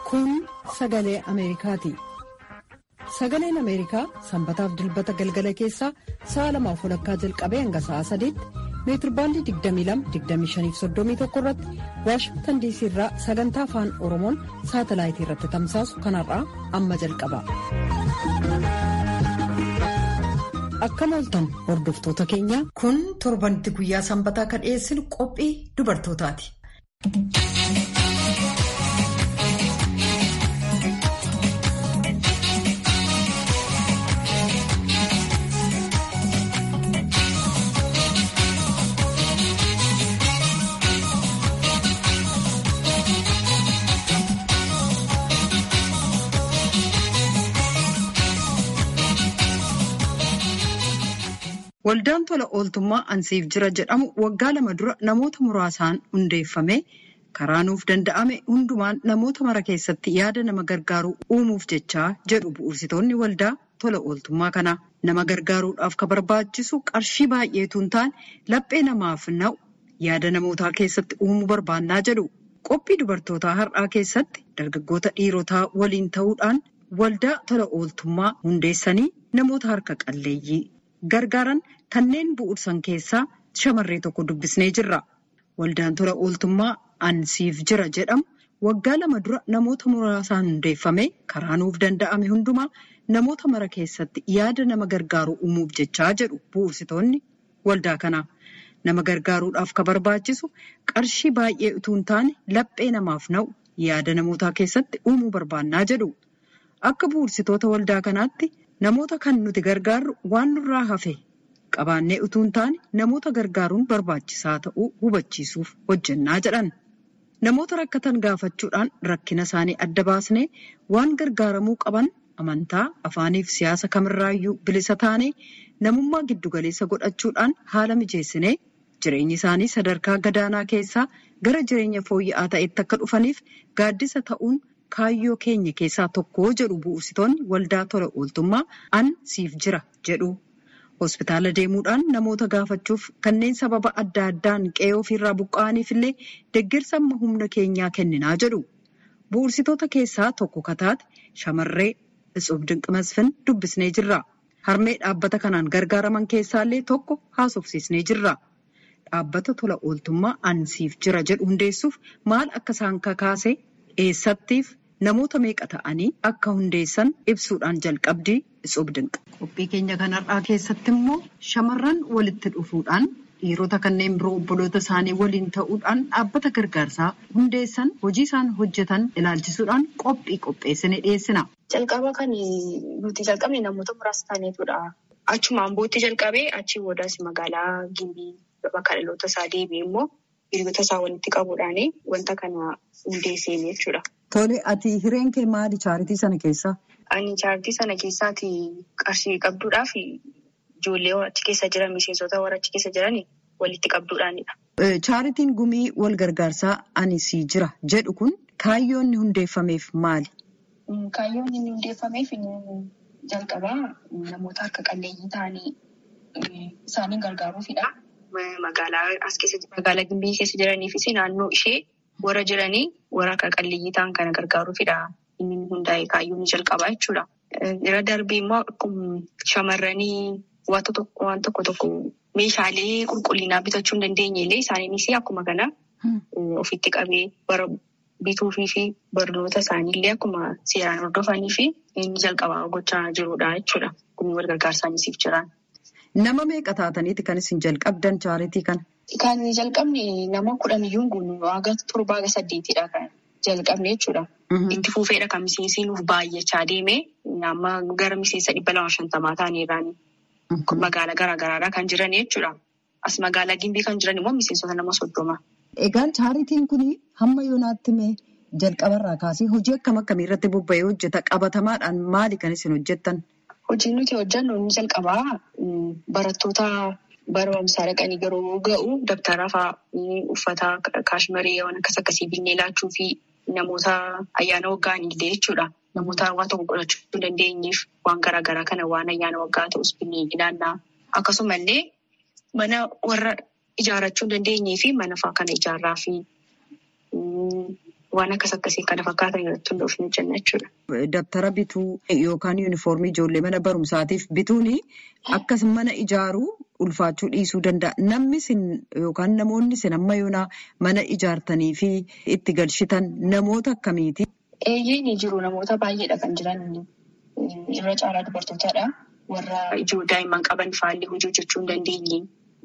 Kun sagalee Ameerikaati. Sagaleen Ameerikaa sanbataaf dilbata galgala keessaa sa'a lamaaf walakkaa jalqabee hanga sa'a sadiitti meetirbaandii 22-25-31 irratti waashingtan diisii irraa sagantaa afaan oromoon saatalaayitii irratti tamsaasu kanarraa amma jalqaba. Akkam ooltan hordoftoota keenya kun torbanitti guyyaa sanbataa kan dhiyeessinu qophii dubartootaati. Waldaan tola ooltummaa ansiif jira jedhamu waggaa lama dura namoota muraasaan hundeeffame karaa nuuf danda'ame hundumaan namoota mara keessatti yaada nama gargaaruu uumuuf jechaa jedhu bu'uursitoonni waldaa tola ooltummaa kanaa. Nama gargaaruudhaaf ka barbaachisu qarshii baay'eetu hin taane laphee namaaf na'u yaada namootaa keessatti uumuu barbaannaa jedhu. Qophii dubartootaa har'aa keessatti dargaggoota dhiirotaa waliin ta'uudhaan waldaa tola ooltummaa hundeessanii namoota harka qalleeyyii. gargaaran kanneen bu'uursan keessaa shamarree tokko dubbisnee jirra. Waldaan tola ooltummaa ansiif jira jedhamu waggaa lama dura namoota muraasaan hundeeffame karaa nuuf danda'ame hundumaa namoota mara keessatti yaada nama gargaaruu uumuuf jechaa jedhu bu'uursitoonni waldaa kanaa. Nama gargaaruudhaaf ka barbaachisu qarshii baay'ee utuu hin taane laphee namaaf na'u yaada namootaa keessatti uumuu barbaannaa jedhu. Akka bu'uursitoota waldaa kanaatti. Namoota kan nuti gargaarru waan nurraa hafe qabaannee utuu hin taane namoota gargaaruun barbaachisaa ta'uu hubachiisuuf hojjennaa jedhan. Namoota rakkatan gaafachuudhaan rakkina isaanii adda baasnee waan gargaaramuu qaban amantaa afaaniif siyaasa kamirraayyuu bilisa taanee namummaa giddugaleessa godhachuudhaan haala mijeessinee jireenyi isaanii sadarkaa gadaanaa keessaa gara jireenya fooyya'aa ta'etti akka dhufaniif gaaddisa ta'uun. Kaayyoo keenya keessaa tokko jedhu bu'uursitoonni waldaa tola ooltummaa an siif jira jedhu. Hospitaala deemuudhaan namoota gaafachuuf kanneen sababa adda addaan qe'ee ofiirraa buqqa'aniif illee deeggarsa amma humna keenyaa kenninaa jedhu. Bu'uursitoota keessaa tokko kataate shamarree Itsof Dinqimasfin dubbisnee jirra. Harmee dhaabbata kanaan gargaaraman keessaallee tokko haasofsiisnee jirra. Dhaabbata tola ooltummaa an siif jira jedhu hundeessuuf maal akka isaan kakaase eessattiif namoota meeqa ta'anii akka hundeessan ibsuudhaan jalqabdii Itsof Dinqa. Qophii keenya kanarraa keessatti immoo shamarran walitti dhufuudhaan dhiirota kanneen biroo obboloota isaanii waliin ta'uudhaan dhaabbata gargaarsaa hundeessan hojii isaan hojjetan ilaalchisuudhaan qophii qopheessine dhiyeessina. Jalqaba kan nuti jalqabne namoota muraasa taaneetudha. Achumaan bootti jalqabee achii boodaas magaalaa Gimbii bakka dhaloota isaa deebi'ee immoo hiriyoota isaa walitti qabuudhaan wanta kana hundeesseen jechuudha. Tole ati hireen kee maali chaaritii sana keessaa? Ani chaaritii sana keessaati qarshii qabduudhaaf ijoollee achi keessa jiran miseensota warra achi keessa jiran walitti qabduudhaanidha. Chaaritiin gumii wal gargaarsaa ani sii jira jedhu kun kaayyoon inni hundeeffameef maali? Kaayyoon inni hundeeffameef jalqabaa namoota harka qalleeyyii ta'anii isaaniin gargaaruufidha. Magaalaa as keessa magaalaa Gimbii keessa jiraniifis naannoo ishee warra jiranii warra harka qalleeyyii ta'an kana gargaaruufidha. Inni hundaa'e kaayyoon jalqabaa jechuudha. Irra darbee immoo shamarranii waan tokko tokko meeshaalee qulqullinaa bitachuu hin dandeenye illee isaaniinis akkuma kana ofitti qabee bara bituufii fi barnoota isaaniillee akkuma seeraan hordofanii fi inni jalqabaa gochaa jirudha jechuudha. Gumii wal gargaarsaanisiif jiran. Nama meeqa taataniiti kan isin jalqabdan chaaritii kana? Kan jalqabne nama kudhan iyyuu guunu haga torba haga saddeetidha kan jalqabne jechuudha. Itti fuufeedha kan miseensi nuuf baay'achaa deeme amma gara miseensa dhibba lama shantamaa ta'aniirraani. Magaalaa garaagaraadhaa kan jiran jechuudha. As magaalaa Gimbii kan jiran immoo miseensota nama soddoma. Egaan chaaritiin kun hamma yoonaatti mee jalqabarraa kaasee hojii akkam akkamii irratti bobba'ee hojjeta? Qabatamaadhaan maali kan isin hojjettan? Hojiin nuti hojjennu inni jalqabaa barattoota barumsaa dhaqanii yeroo ga'u dabtara fa'aa uffata kaashmaree waan akkas akkasii binnee laachuu fi namoota ayyaana waggaanillee jechuudha. Namoota waan tokko godhachuu hin dandeenyeef waan garaagaraa kana waan ayyaana waggaa ta'us binnee ilaallaa. Akkasumallee mana warra ijaarrachuu hin dandeenyee fi mana fa'aa kana ijaarraa fi waan akkas akkasii kana fakkaatan irratti hundoofne hojjenna jechuudha. Dabtara bituu yookaan yuunifoormii ijoollee mana barumsaatiif bituun akkas mana ijaaruu ulfaachuu dhiisuu danda'a. Namni sin yookaan namoonni sin amma yoonaa mana ijaartanii fi itti galchitan namoota akkamiiti? Eeyyee ni jiru namoota baay'eedha kan jiran irra caalaa dubartootaadha. Warra ijoo daa'imman qaban faallee hojii hojjechuu hin dandeenye.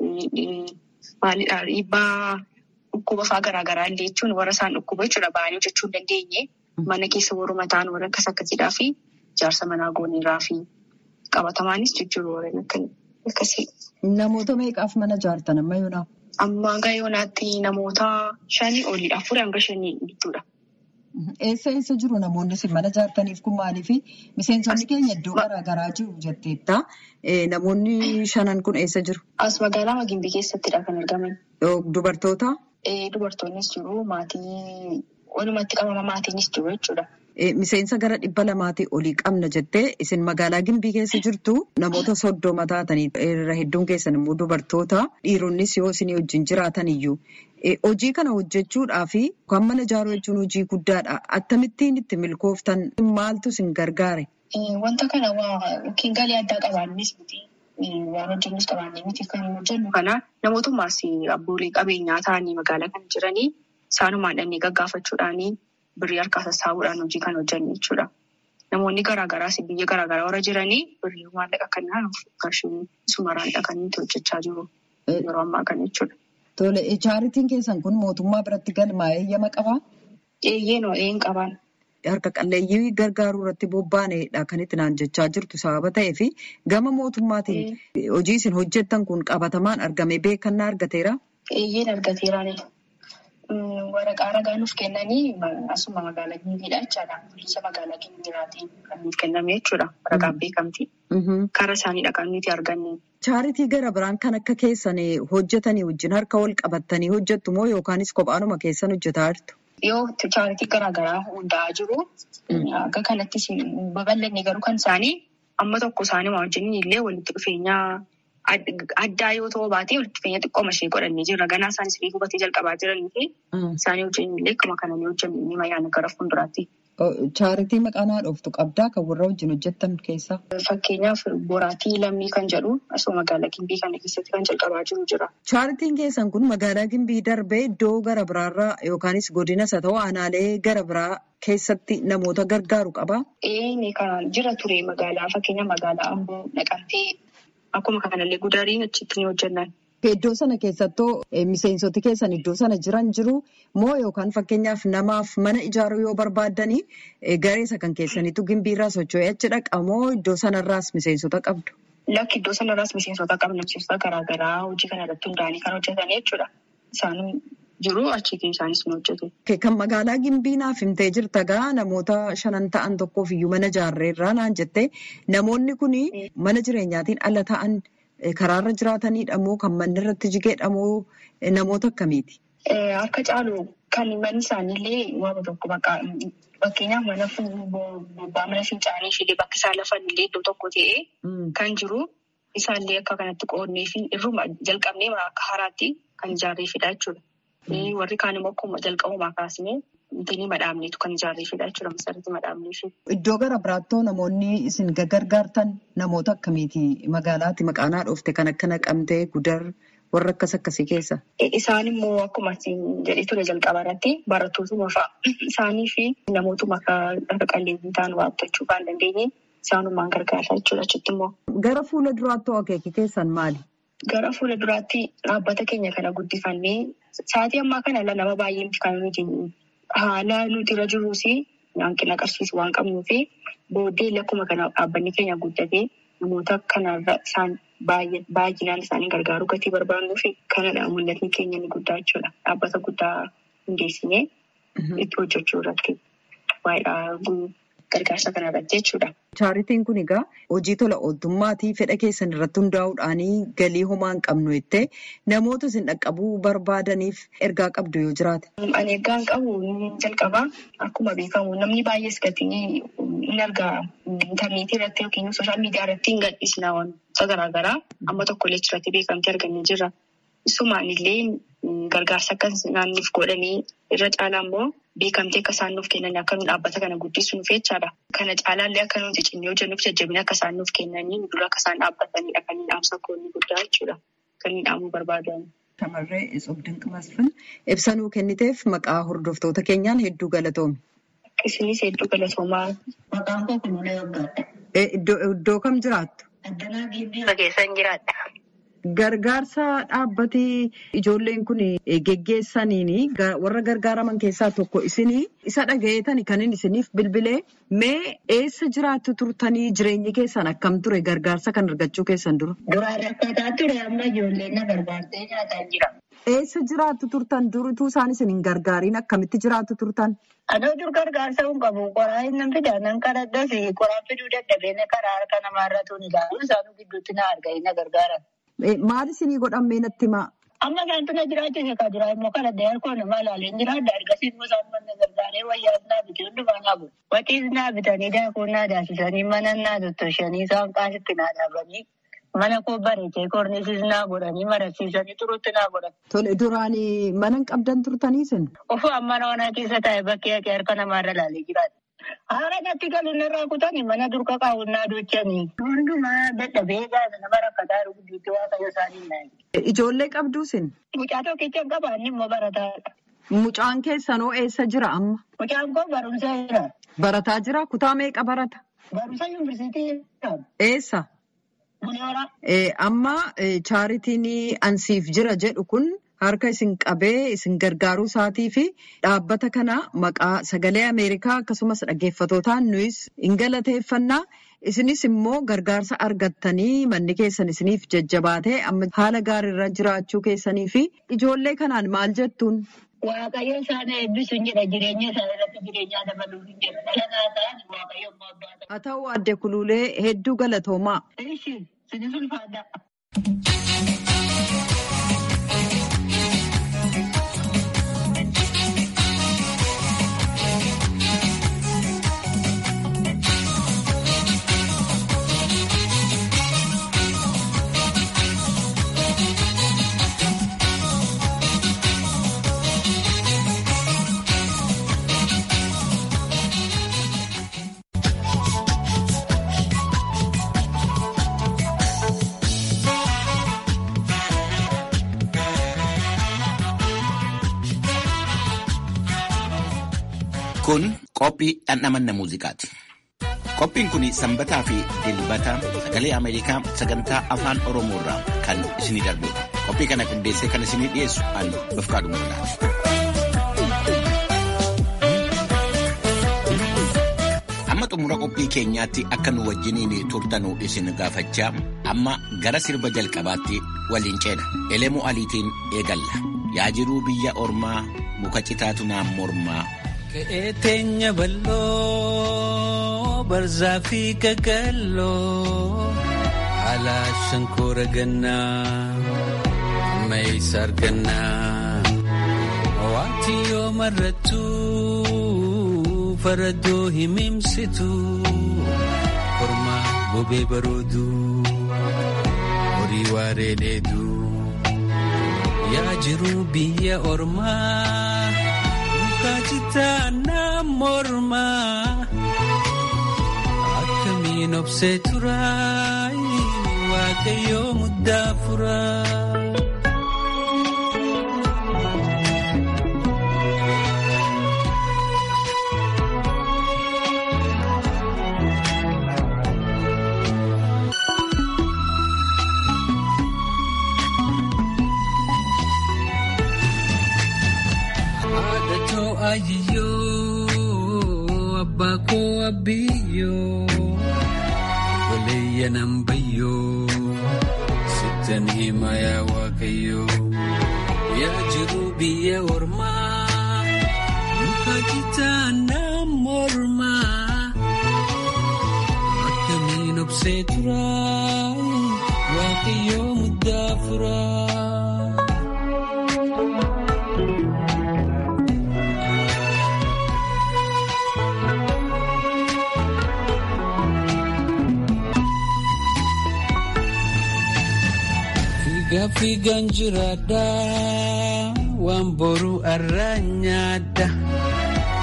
Maalidhaa dhiibbaa dhukkuba fa'aa garaagaraa illee jechuun warra isaan dhukkuba jechuudha ba'anii hojjechuu hin dandeenye. Mana keessa warruma ta'an warra akkas akkasiidhaa fi ijaarsa manaa gooniirraa fi qabatamaanis jijjiiru warreen akkasii. Namoota meeqaaf mana ijaartan amma yoonaa? Amma hanga yoonaatti namoota shanii oliidha. Afurii hanga shanii gidduudha. Eessa eessa jiru namoonni isin mana ijaartaniif kun maaliif miseensonni keenya iddoo garaagaraa jiru jetteetta. Namoonni shanan kun eessa jiru? As magaalaa Magimbii keessattidha kan argaman. Dubartoota? Dubartoonnis jiru maatii walumatti qabama maatiinis jiru jechuudha. Miseensa gara dhibba lamaatii olii qabna jettee isin magaalaa Gimbii keessa jirtu namoota soddoma taatanii irra hedduun keessan immoo dubartoota dhiironnis yoo isin wajjin jiraatan iyyuu hojii kana hojjechuudhaa fi kan mana ijaaruu jechuun hojii guddaadha. Akkamittiin itti milkooftan maaltu isin gargaare? Wanta kana yookiin galii addaa qabaannis miti waan hojjennus qabaannee miti kan hojjennu kana namootummaas abboolee qabeenyaa ta'anii magaalaa kan jiranii isaanumaan dhannee gaggaafachuudhaanii. Birrii harkaa sassaabuudhaan hojii kan hojjennu jechuudha. Namoonni garaagaraas biyya garaagaraa warra jiranii birrii maallaqa kanaan qarshii sumaraan dhaqanii hojjechaa jiru yeroo ammaa kana jechuudha. Tole chaaritiin keessan kun mootummaa biratti galmaa'ee eeyyama qabaa? Eeyyee noo een qabaan. Harka qalleeyyii gargaaruu irratti bobba'aneedha kan itti naan jechaa jirtu sababa ta'eef gama mootummaatiin hojii isin hojjettan kun qabatamaan argame beekannaa argateera? Eeyyeen argateeraani. Waraqaa ragaa nuuf kennanii asuma magaalaa Gimbiidha jechaadha. Bulchiinsa magaalaa Gimbiiraatiin kan nuuf kenname jechuudha. Waraqaan beekamti. Karaa isaaniidha kan nuti arganne. Chaaritii gara biraan kan akka keessan hojjetanii wajjin harka wal qabattanii hojjettu moo yookaanis kophaanuma keessan hojjetaa jirtu? Yoo chaaritii garaagaraa hundaa'aa jiru. Akka kanattis babal'anne garuu kan isaanii amma tokko isaanii wajjin illee walitti dhufeenya addaa yoo ta'u baatee walitti dhufeenya xiqqooma ishee godhannee jirra. Ganaa isaanis illee hubatee jalqabaa jiranii fi isaanii wajjin illee akkuma kana ni hojjennu ni mayyaana gara fuulduraatti. Chaaritii maqaan haadhooftu qabdaa kan warra wajjin hojjettan keessaa? Fakkeenyaaf boraatii lammii kan jedhu asuma magaalaa Gimbii kana keessatti kan jalqabaa jiru jira. Chaaritiin keessan kun magaalaa Gimbii darbee iddoo gara biraarraa yookaanis godinas haa ta'u aanaalee gara biraa keessatti namoota gargaaru qabaa? Ee kan jira ture magaalaa fakkeenya magaalaa Amboo naqamtee akkuma kanallee gudariin achitti ni hojjennan. Iddoo sana keessattoo miseensoti keessan iddoo sana jiran jiru moo yookaan fakkeenyaaf namaaf mana ijaaruu yoo barbaaddanii gareessa kan keessaniitu gimbiirraa socho'ee achi dhaqa moo iddoo sanarraas miseensota qabdu? Lakki iddoo sanarraas miseensota qabna. Miseensota garaagaraa hojii kana irratti hundaa'anii kan hojjetan jechuudha. Isaan jiru achiitii isaanis ni hojjetu. Kan magaalaa Gimbii naaf himtee jirta gaa namoota shanan ta'an tokkoof iyyuu mana ijaarreerraa naan jettee namoonni kun mana jireenyaatiin ala ta'an. Karaarra jiraatanidha moo kan manni irratti jigeedha moo namoota akkamiiti? Harka caalu kan manni isaaniillee waama tokko fakkeenyaaf mana bobbaa mana fincaanii ishee bakki isaan lafanillee iddoo tokko ta'ee kan jiru isaallee akka kanatti qoodnee fi irruma jalqabnee akka haraatti kan ijaarreefidha jechuudha. Warri kaan immoo akkuma jalqabumaa kaasnee Wantoonni madhaabneetu kan ijaarreefidha jechuudha. Masarratti madhaabneefi. Iddoo gara biraattoo namoonni isin gargaartan namoota akkamiiti? Magaalaatti maqaan haadhoofte kan akka naqamtee gudar warra akkas akkasii keessa? Isaan immoo akkuma jedhee ture jalqaba irratti barattootuma fa'a. Isaanii fi namootuma akka qalleeyyii ta'an waattachuu kan dandeenye isaanumaan gargaara jechuudha achitti immoo. Gara fuula duraattoo akeeki keessan maali? Gara fuula duraatti dhaabbata keenya kana guddifannee sa'aatii ammaa kana nama baay'ee kan nuti haala nuti irra jiruus hanqina agarsiisu waan qabnuu fi booddee akkuma kana dhaabbanni keenya guddatee namoota kanarra isaan baay'inaan isaanii gargaaruu gatii barbaadnuu fi kanadha mul'atni keenya ni guddaa jechuudha. Dhaabbata guddaa hundeessinee itti hojjechuu irratti waa'ee gargaarsa kanarratti jechuudha. Chaaritiin kun egaa hojii tola ooltummaatii fedha keessan irratti hundaa'uudhaan galii homaa hin qabnu jettee namoota isin dhaqqabuu barbaadaniif ergaa qabdu yoo jiraate. Ani ergaa hin qabu jalqabaa akkuma beekamu namni baay'ees gatii hin argaa intarneetii irratti yookiin sooshaal miidiyaa irratti hin gadhiisna wantoota garaagaraa amma tokko illee irratti beekamtii argannee jirra. Isumaan illee gargaarsa akkas naanniif godhanii irra caalaa immoo beekamtee akka isaan nuuf kennan akka nuyi dhaabbata kana guddisuuf jechaadha. Kana caalaallee akka nuti cinnee hojjennuuf jajjabina akka isaan nuuf kennanii dura akka isaan dhaabbatanidha kan inni dhaamsa koonni guddaa jechuudha. Kan inni dhaamuu barbaadan. Shamarree Isob Dinq Masfin ibsa nuu kenniteef maqaa hordoftoota keenyaan hedduu galatoomi. Isinis hedduu galatoomaa. Maqaan koo Kunuunee Waggaadha. Iddoo kam jiraattu? Addanaa Giibbii keessan jiraadha. Gargaarsa dhaabbatii ijoolleen kun geggeessaniin warra gargaaraman keessaa tokko isinii isa dhagayeetani kan inni isiniif bilbilee mee eessa jiraattu turtanii jireenyi keessan akkam ture gargaarsa kan argachuu keessan dura? Duraan rakkataa ture amma ijoolleen na gargaartee nyaataa jira. Eessa jiraattu turtan durituu isaan isin hin gargaariin akkamitti jiraattu turtan? Adoo dur gargaarsa hin qabu qoraa hin fidaa nan kadhadhas qoraan fiduu dadhabee karaa harka namaarra tuni ilaalu isaanuu gidduutti na arganii na gargaaran. Maal isinii godhan mee natti himaa? Amma isaantu na jiraachise ka duraa immoo kadhadhee harkoo nama ilaaleen jiraadha. Ergasii immoo isaan mana gargaaree wayyaas naa bitee hundumaa naa bulu. Waxiis naa bitanii daakuu naa daasisanii mana naa tottoshanii isaan qaasitti naa dhaabanii mana koo bareechee korniisis naa godhanii marasiisanii turutti naa godhan. Tole duraan mana hin qabdan turtanii isin? Ofu amma mana keessa taa'e bakkee haqee harka namaarra ilaalee jiraata. Haala natti galuun irraa kutanii mana durka kaawwannaa duuchanii. Hundumaa dadhabee gaasa nama rakkataa jiru gidduutti waaqayyo isaanii naayi. Ijoollee qabduu isin? Mucaa tokkicha hin qabaanne immoo barataadha. Mucaan keessanoo eessa jira amma? Mucaan koo barumsa jira. Barataa jira? Kutaa meeqa barata? Barumsa yuunivarsiitii jira. Eessa? Buneera. Amma chaaritiin ansiif jira jedhu kun harka isin qabee isin gargaaruu isaatii fi dhaabbata kana maqaa sagalee Ameerikaa akkasumas dhaggeeffatootaan nuyis hin galateeffannaa. Isinis immoo gargaarsa argattanii manni keessan isiniif jajjabaatee amma haala gaariirra jiraachuu keessanii fi ijoollee kanaan maal jettuun? Waaqayyo isaan eebbisu hin jedha jireenya isaa irratti jireenyaa dabaluuf hin jedha dhala naa ta'an waaqayyo immoo abbaa ta'a. Haa ta'u adde kuluulee hedduu galatoomaa. Ishi sinis ulfaadha. Kun qophii dhandhamanna muuziqaati. Qophiin kun sanbataa fi dilbata sagalee Ameerikaa sagantaa afaan Oromoo irraa kan isinii darbudha. Qophii kana qindeessee kan isinii dhiyeessu ani Dofqaadhu Murdaati. Amma xumura qophii keenyaatti akka nu wajjiniin turtanuu isin gaafachaa amma gara sirba jalqabaatti waliin ceena. Elemuu aliitiin eegalla. Yaa jiruu biyya ormaa muka citaatu naan mormaa. Ka'ee teenya bal'oo barzaa fi gaggalloo haala shankoora gannaa meeysa argannaa wanti yoo marrattu faraddoo himimsitu kormaa bobee baroodu horii waaree dheedu yaa jiru biyya ormaa. Kaajitaana mormaa akkamiin obsee turaa waaqayyoo muddaa furaa. Ayiyyoo abbaa koo abbiyyoo goleeyya nan bayyoo sittan hima yaa waaqayyoo yaa jiru biyya ormaa muka jitaa nan mormaa akkamiin obsee turaa waaqayyoo muddaa furaa. Fiigaan jiraadha waan boru arraa nyaadha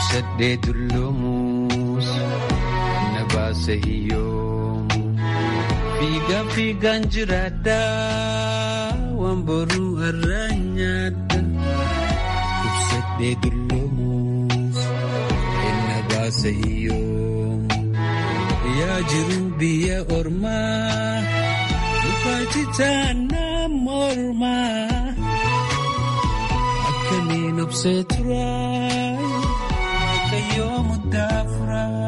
Ibsadhee dulloomus na baasa hiyyoomu. Fiigaa fiigaan jiraadha waan boruu irraa nyaadha. Ibsadhee dulloomus na baasa hiyyoomu. Yaa jiru biyya ormaa lufaa citaanaa mormaa. Akkamiin obsee turaa kayyoo muddaa furaa.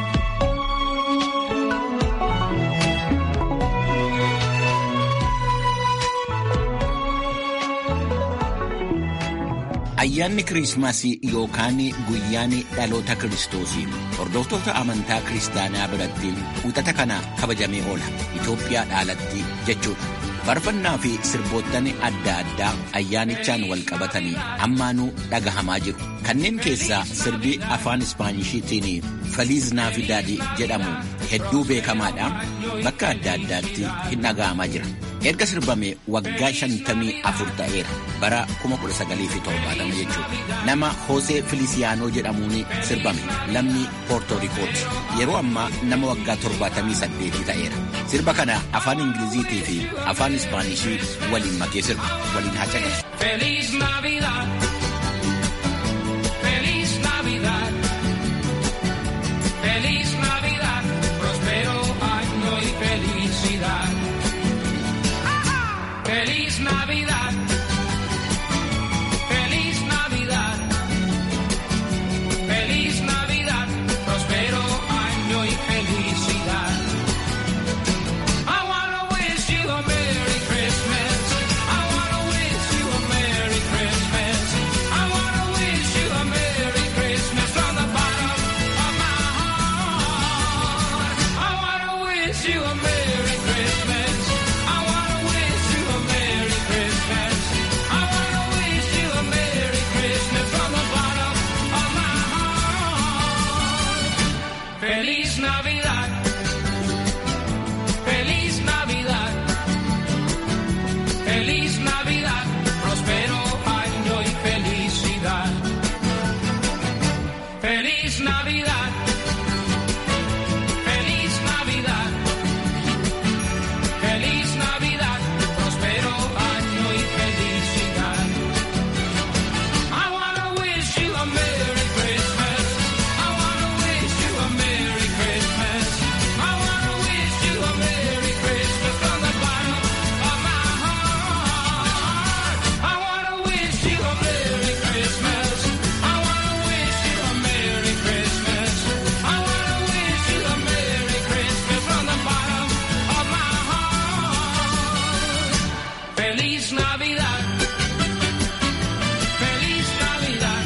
Ayyaanni Kiriismasii yookaan guyyaan dhaloota Kiristoosii hordoftoota amantaa kiristaanaa biratti uuxata kana kabajamee oola. Itoophiyaa dhaalatti jechuudha. Faarfannaa fi sirboottan adda addaa ayyaanichaan wal qabatanii ammaanuu dhagahamaa jiru. Kanneen keessaa sirbi afaan Ispaanishiitiin Feliz Navidad jedhamu hedduu beekamaadhaan bakka adda addaatti hin dhagahamaa jira. Erga sirbame waggaa shantamii afur ta'eera bara 1970 jechuudha. Nama Hoosee Filisiyaanoo jedhamuun sirbame lammii Poortoorikooti. Yeroo ammaa nama waggaa 78 ta'eera. Sirba kana afaan Ingiliziitii fi afaan Ispaanishii waliin makee sirba waliin haa caqasu. Feliz Navidad. Feliz Navidad. Feliz Navidad. Prospero año y felicidad. Feliz Navidad. Feliz Navidad. Feliz Navidad. Prospero año y felicidad. I wanna wish you a Merry Christmas. I wanna wish you a Merry Christmas. I wanna wish you a Merry Christmas from the bottom of my heart. I wanna wish you a Merry Christmas. I wanna wish you a Merry Christmas. I wanna wish you a Merry Christmas from the bottom of my heart. Feliz Navidad. Feliz Navidad. Feliz Navidad. Prospero año y felicidad. Feliz Navidad. Feliz Navidad. Feliz Navidad. Prospero año y felicidad. I wanna wish you a Merry Christmas. I wanna wish you a Merry Christmas. I wanna wish you a Merry Christmas from the bottom of my heart. I wanna wish you a Merry Christmas. I wanna wish you a Merry Christmas. I wanna wish you a Merry Christmas from the bottom of my heart. Feliz Navidad. Feliz Navidad.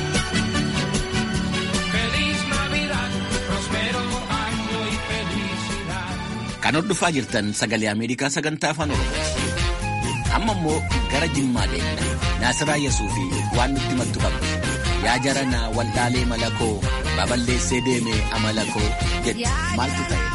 Feliz Navidad. Prospero año y felicidad. Kan hordofaa jirtan sagalee Ameerikaa sagantaa afaan Oromooti. Amma immoo gara Jimmaa deemna. Naasiraa Yesuuf fi waan nutti mattu qabdi. Yaa jaranaa waldhaalee malakoo baballeessee deemee amalakoo jedhu maaltu ta'e?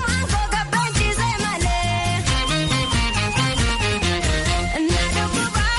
Oduu namaan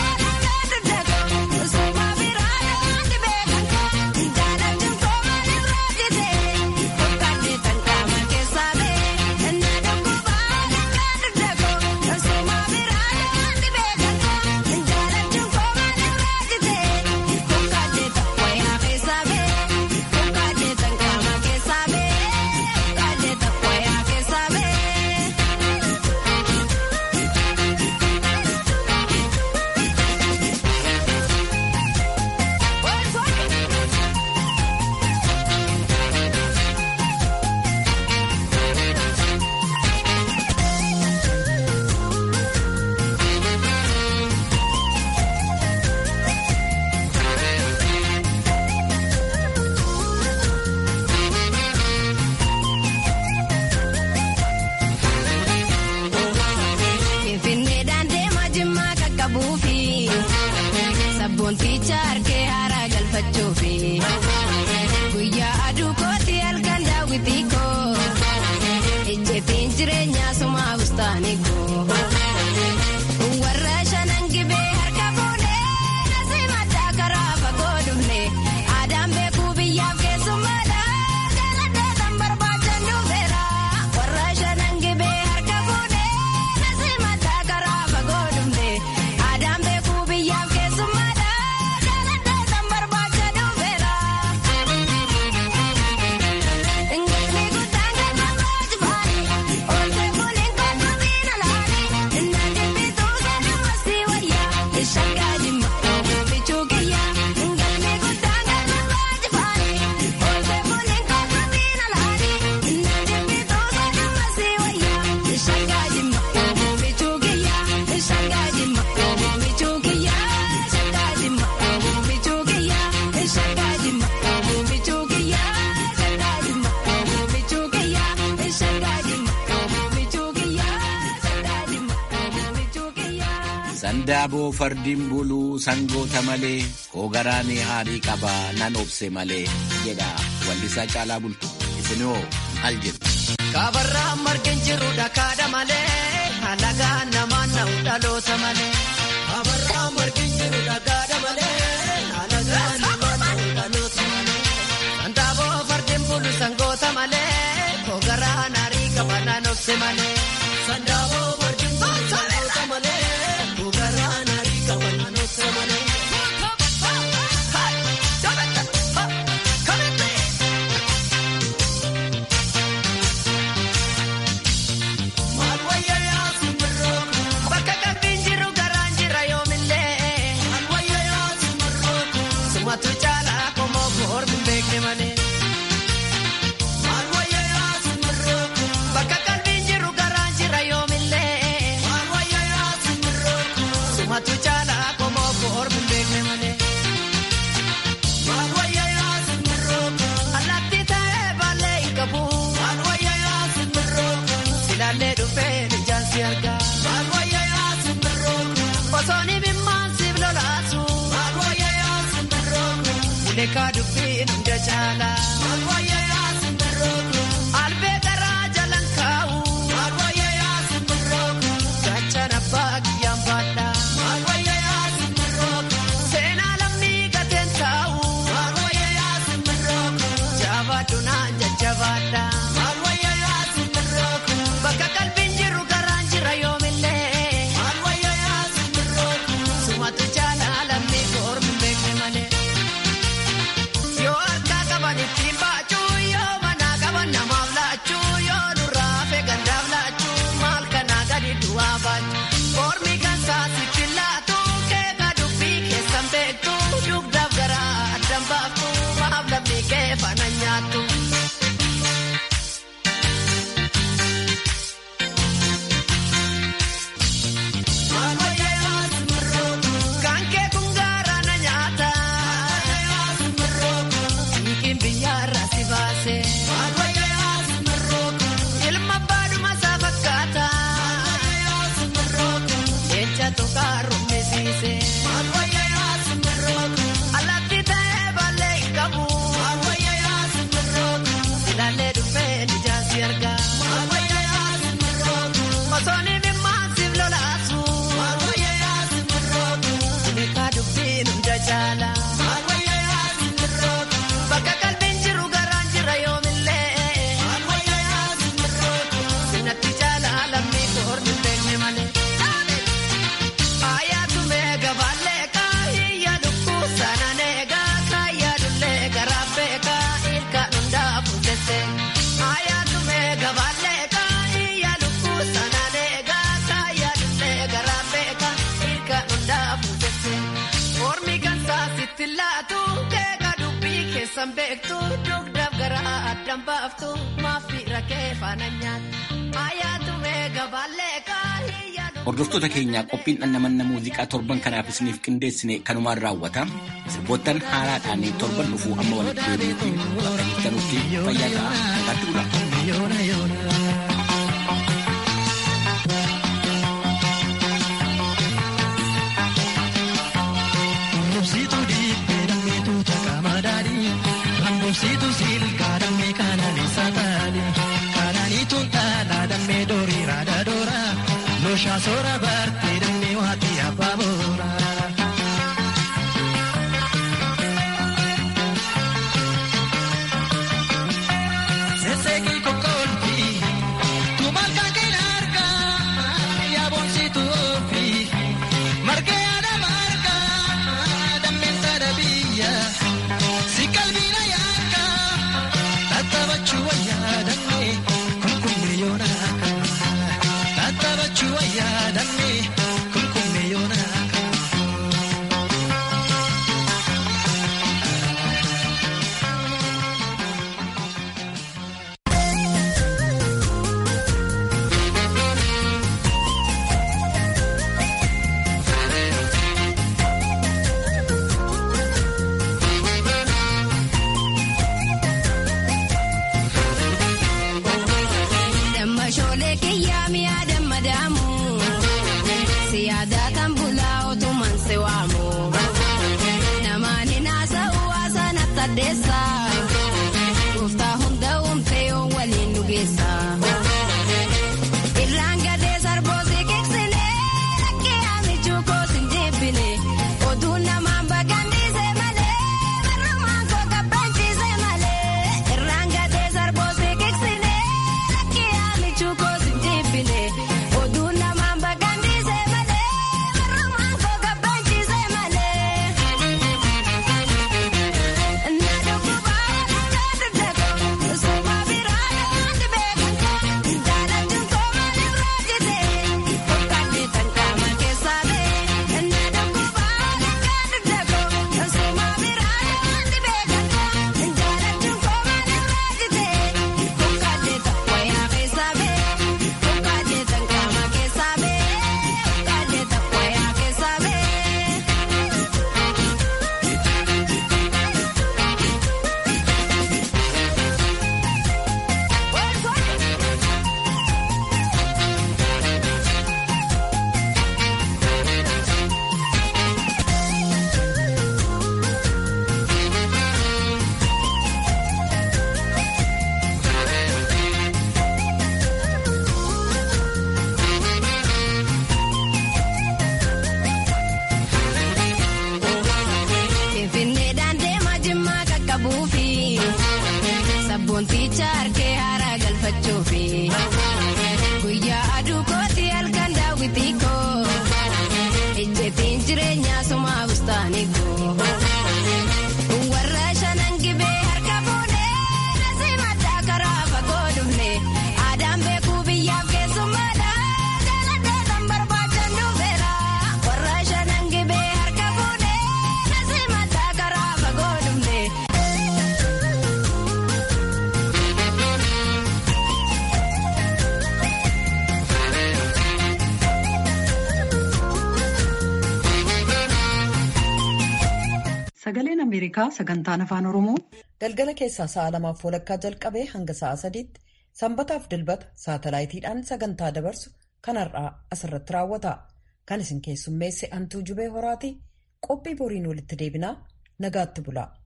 Sandaaboo fardiin buluu sangoota malee hoogaraanii haarii qabaa nan obse malee jedha wallisaa caalaa bultu isinoo maal jedhu. Kaabarraa margin jiru dhakaadha malee halagaan namaan na'u dhaloota malee. Kaabarraa margin jiru dhakaadha malee halagaan namaan na'u dhaloota malee. Sandaaboo fardiin bulu sangoota malee hooggaraan haarii qaba naan obse malee. Sandaaboo fardiin bulu sangoota malee hooggaraan haarii qaba naan obse malee. Bakka qalbiin jiru garaan jira yoomillee. Sumatu caalaa komoo koormi beekne malee. Bakka qalbiin jiru garaan jira yoomillee. Sumatu caalaa komoo koormi beekne malee. Allaattii ta'ee baallee hin qabu. Silaallee dhufee ijaansi argaa. Osoon ibimmaan siif lolaasu. Ulekaa dubbiin hunda caalaa. Albee garaa jalan kaa'u. Gachaan abbaa kiyyaan baadhaa. Seenaa lammii gateen taa'u. Jabaadhu naan jajjabaadhaa. Bakka qalbiin jiru garaan jira yoomillee. Sumatu caalaa lammii koormi beekne malee. Yoo harkaa qaban ittiin baachuu yoo manaa qaban namaaf laachuu yoo nurraa hafe gandaaf laachuu maal kanaa gadi du'aa baachuu. Koormi kan saasitti laatu keeka dubbii keessan beektu dugdaaf garaa addan baaftu maaf lammii kee fana nyaattu. Kan kee kun gaara na nyaata. Hiikin biyyaarra si baase. Ilma baadhuma isaa fakkaata. Leenca tukaa rummisiise. Allaattii ta'ee baallee hin qabu. Ilaallee dhufee ijaansi argaa. Osoon ibimmaan siif lolaasu. Ulekaa dubbiin hunda caalaa. Bakka qalbiin jiru garaan jira yoomillee. Sinatti caalaa lammii koormi beekne malee. Ayyaatu meeqa baalleeqa hiyya lukkuu sanaan eegaa kaayyadullee garaa beekaa ilkaan hundaa fuuldesse. Ayyaatu meeqa baalleeqa hiyya lukkuu sanaan eegaa kaayyadullee garaa beekaa ilkaan hundaa fuuldesse. Ormi kan saasitti laatu keeka dubbii keessan beektu dugdaaf garaa addan baaftu maafi rakkee faana nyaatu. Ayyaatu meeqa baalleeqa hiyya lukkuu. Hordoftoota keenyaa qophiin dhandhamanna muuziqaa torban kanaaf isiniif qindeessine kanumaan raawwata. Sirboottan haaraadhaan torban dhufuu amma walitti deebi'uutti bakka jirtanutti fayyaa ta'aa nagaatti bula. Rambobsiituu dhiibbee dammeetu caqamaa daadhii. Rambobsiituu silkaa dammee kananiisaa taali. Kananiituun dhaalaa dammee doorii raada doora. Looshaa soora bartee dammee waatii abbaa boora. Seeseekii kokkolfii. Tumaal kan kee argaa. Yaa boonsituu ofii. Margee yaada margaa. Dammeen saada biyya. Si qalbiina yaaka. Tattaabachuu wayyaa dammee. Kunkummee yoona. Tattaabachuu wayyaa dammee. Kunkummee yoona. Damma shoolee kiyyaa mi'a damma daamu. Si yaada kan bula Wanticha harkee haaraa galfachuufi. Guyyaa aduu kooti halkan daawwitii koo. Ejjetiin jireenyaa sumaa bustaanii koo. Warra shanan gibee harka fuudhee nasi maddaa karaa fagoo dhufne. Aadaan beekuu biyyaaf keessummaadha. Galanteetan barbaachan dhufeera. Warra shanan gibee harka fuudhee nasi maddaa karaa fagoo dhufne. Sagaleen Ameerikaa sagantaan afaan Oromoo Galgala keessaa sa'a lamaaf walakkaa jalqabee hanga sa'a sadiitti sanbataaf dilbata saatalaayitiidhaan sagantaa dabarsu kan har'aa asirratti raawwata. Kan isin keessummeesse Antuu Jubee Horaatii qophii boriin walitti deebinaa nagaatti bulaa.